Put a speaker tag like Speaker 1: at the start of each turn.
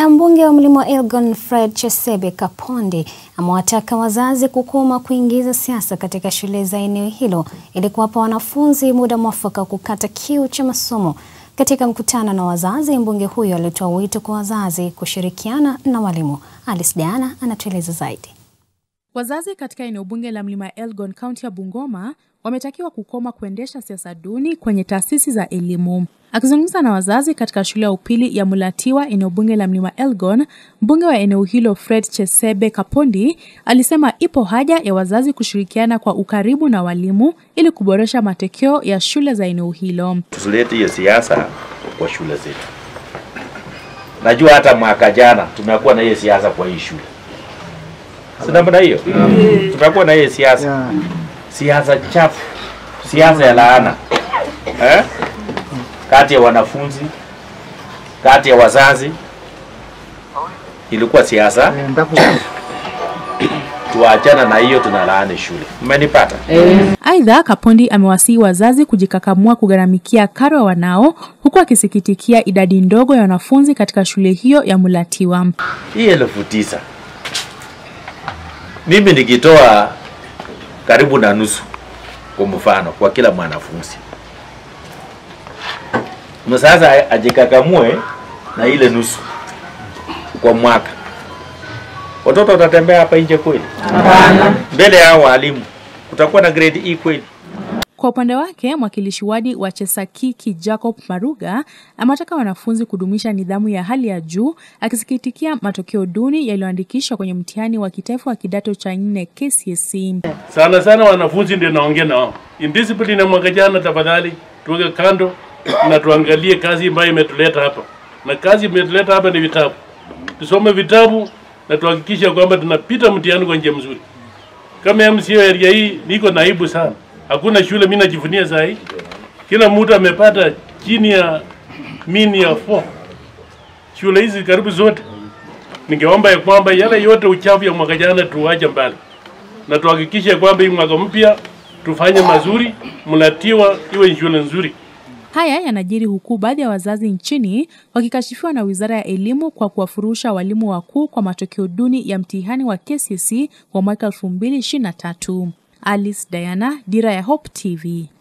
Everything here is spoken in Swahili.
Speaker 1: Na mbunge wa Mlima Elgon Fred Chesebe Kapondi amewataka wazazi kukoma kuingiza siasa katika shule za eneo hilo ili kuwapa wanafunzi muda mwafaka kukata kiu cha masomo. Katika mkutano na wazazi, mbunge huyo alitoa wito kwa wazazi kushirikiana na walimu. Alice Diana anatueleza zaidi.
Speaker 2: Wazazi katika eneo bunge la Mlima Elgon, kaunti ya Bungoma, wametakiwa kukoma kuendesha siasa duni kwenye taasisi za elimu. Akizungumza na wazazi katika shule ya upili ya Mulatiwa, eneo bunge la Mlima Elgon, mbunge wa eneo hilo Fred Chesebe Kapondi alisema ipo haja ya wazazi kushirikiana kwa ukaribu na walimu ili kuboresha matokeo ya shule za eneo hilo.
Speaker 3: Tusilete hiyo siasa kwa shule zetu. Najua hata mwaka jana tumekuwa na hiyo siasa kwa hii shule, si namna hiyo? Tumekuwa na hiyo siasa, siasa chafu, siasa ya laana eh? kati ya wanafunzi, kati ya wazazi, ilikuwa siasa. Tuachana na hiyo, tunalaani shule. Mmenipata?
Speaker 2: Aidha, Kapondi amewasihi wazazi kujikakamua kugharamikia karo ya wanao, huku akisikitikia idadi ndogo ya wanafunzi katika shule hiyo ya Mulatiwa.
Speaker 3: Hii elfu tisa mimi nikitoa karibu na nusu kwa mfano kwa kila mwanafunzi sasa ajikakamue na ile nusu kwa mwaka, watoto watatembea hapa nje kweli? Hapana. Mbele ya walimu kutakuwa na grade E kweli?
Speaker 2: Kwa upande wake mwakilishi wadi wa Chesakiki Jacob Maruga amewataka wanafunzi kudumisha nidhamu ya hali ya juu, akisikitikia matokeo duni yaliyoandikishwa kwenye mtihani wa kitaifa wa kidato cha nne KCSE.
Speaker 4: Sana sana wanafunzi ndio naongea nao. Indiscipline ya mwaka jana, tafadhali tuweke kando na tuangalie kazi ambayo imetuleta hapa, na kazi imetuleta hapa ni vitabu. Tusome vitabu na tuhakikishe kwamba tunapita mtihani kwa njia mzuri. Kama MCA area hii niko naibu sana, hakuna shule mimi najivunia saa hii, kila mtu amepata chini ya mini ya 4 shule hizi karibu zote. Ningeomba ya kwamba yale yote uchafu ya mwaka jana tuwache mbali na tuhakikishe kwamba hii mwaka mpya tufanye mazuri, Mulatiwa iwe shule nzuri.
Speaker 2: Haya yanajiri huku baadhi ya wazazi nchini wakikashifiwa na Wizara ya Elimu kwa kuwafurusha walimu wakuu kwa matokeo duni ya mtihani wa KCSE wa mwaka 2023. Alice Diana, Dira ya Hope TV.